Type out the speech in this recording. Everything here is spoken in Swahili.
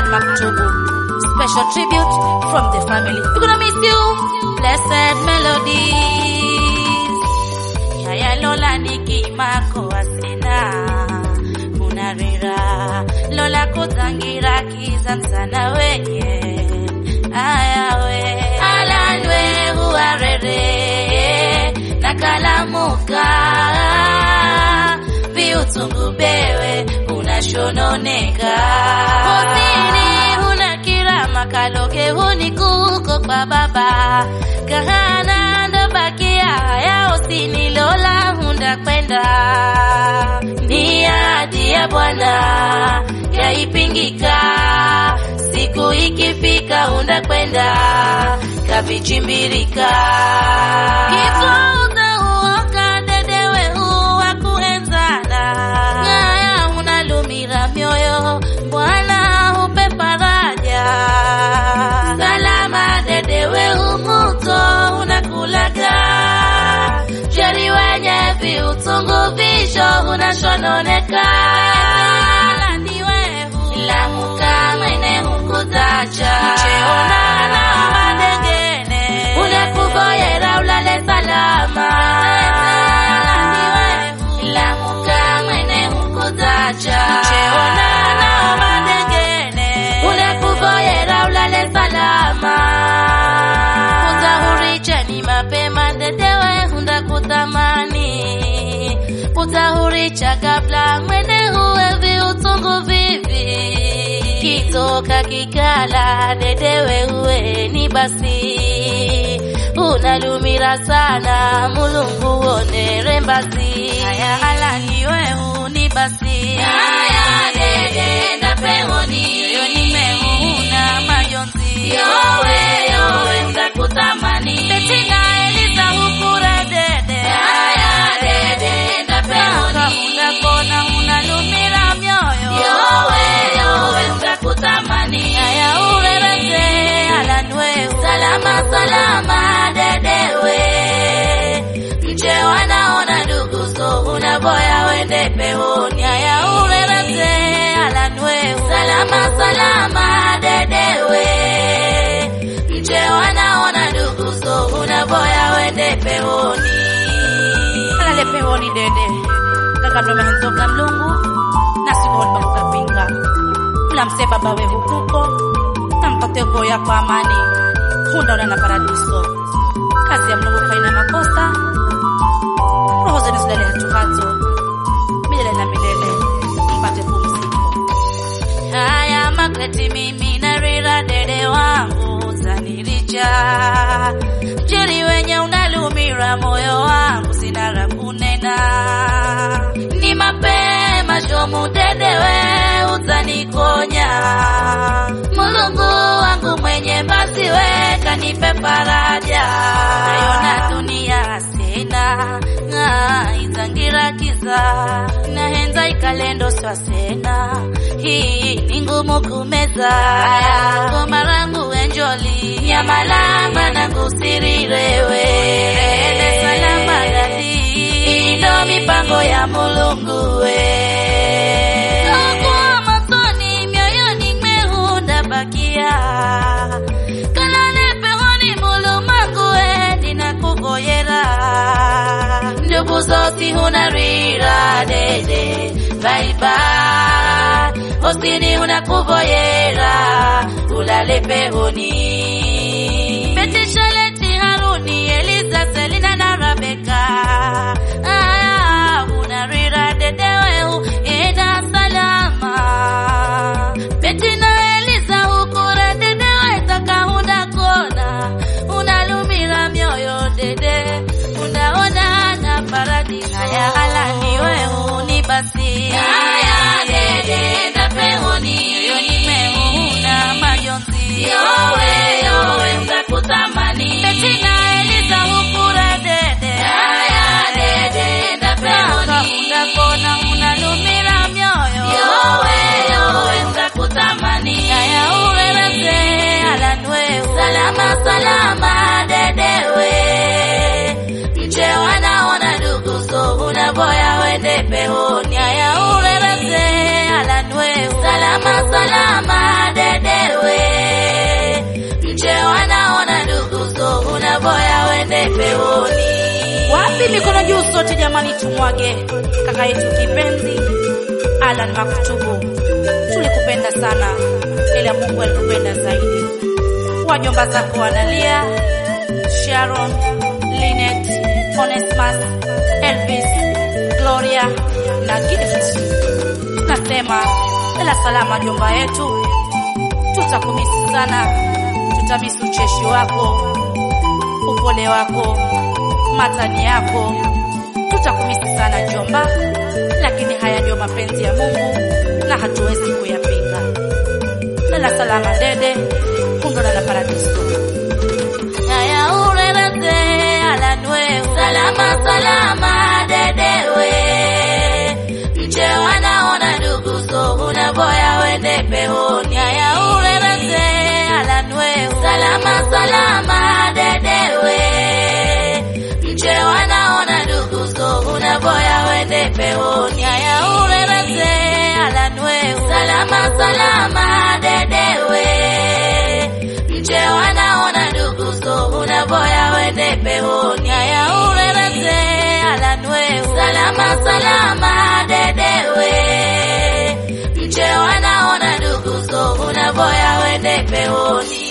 Dad Maktubu. Special tribute from the family. We're gonna miss you. Blessed melodies. Yaya Lola nikimako asena. Munarira. Lola kutangira kizansana wenye. Ayawe. Alanwe huarere. Nakalamuka. Viutungu bewe unashononeka. Hosini huna kirama kaloge huni kuko kwa baba. Kahana ndo bakia ya hosini lola hunda kwenda. Ni ahadi ya Bwana yaipingika. Siku ikifika hunda kwenda kavichimbirika. Kifo utauoka dedewe huwa kuenzana. Ngaya unalumira mioyo Bwana hupe faraja. Salama dedewe humuto unakulaga. Sheri wenye viutungu visho unashononeka. Lamuka mwene hukutacha. Cheonana madegene. Unakugoyera ulale salama. Lamuka mwene hukutacha. Cheonana madegene. Unakugoyera ulale salama. Utahuricha ni mapema dedewe hunda kutamani. Utahuricha kabla mwene huwe viutungu vivi. Kitoka kikala dedewe huwe ni basi. Unalumira sana mulungu onere mbasi. Haya halani wehu ni basi. Haya dede na pehoni. Yo ni mehuna majonzi. Yowe yowe mtakutamani. Betina Eliza hukura dede. Haya dede na pehoni. Unakona unalumira mioyo. Yowe yowe mtakutamani. Haya urereze alanwehu. Salama salama dedewe. Mche wanaona ndugu so unavoya wende pehoni. Haya urereze alanwehu. Salama salama dedewe. Mche wanaona ndugu so unavoya wende pehoni. Alale pehoni dede. Kakabla mahenzoka mlungu. Nasikoni bakukapinga. Mlamse baba we hukuko. Nampate goya kwa amani. Hunda una na paradiso. Kazi ya mlungu haina makosa. Roho zenu zilale hatuhato. Milele na milele. Mpate pumziko. Haya magreti mimi narira dede wangu zaniricha mjeri wenye unalumira moyo wangu sina la kunena ni mapema shomu dedewe utanikonya mulungu wangu mwenye basi we kanipe faraja nayona dunia sena ng'a izangira kiza nahenza ikalendo swasena hii ni ngumu kumeza goma rangu enjoli nyamalama nangu sirirewe ende salama dadi ndo mipango ya mulungu we Kwa motoni mioyoni mehunda bakia kalale pehoni mulumangu we ninakugoyera ndugu zoti hunarira dede baibai hosini hunakugoyera ulale pehoni betishaleti haruni eliza selina na rabeka aya hunarira dedeweu ida salama betina eliza hukura dedewe takahunda kona unalumira mioyo dede unaona na paradisi haya halani wehu ni basi haya dede na pehoni yo nimeuna majonzi yowe Wapi mikono juu sote jamani, tumwage kaka yetu kipenzi Alan Maktubu. Tulikupenda sana, ila Mungu alikupenda zaidi. Wajomba zako wanalia, Sharon, Linet, Onesmus, Elvis, Gloria na Gift. Nasema ila salama jomba yetu, tutakumisi sana, tutamisi ucheshi wako, upole wako, matani yako, tutakumisi sana jomba, lakini haya ndio mapenzi ya Mungu na hatuwezi kuyapinga. Lala salama dede, kundona na paradiso. Haya urerete alanwe, salama salama dedewe, mche wanaona ndugu so unaboya wende pehoni. Haya urerete alanwe, salama salama dedewe, mche wanaona ndugu so unaboya wende pehoni. Haya urerete alanwe, salama salama dedewe, mche wanaona ndugu so unaboya wende pehoni. Haya urerete alanwe, salama salama dedewe, mche wanaona ndugu so unaboya wende pehoni.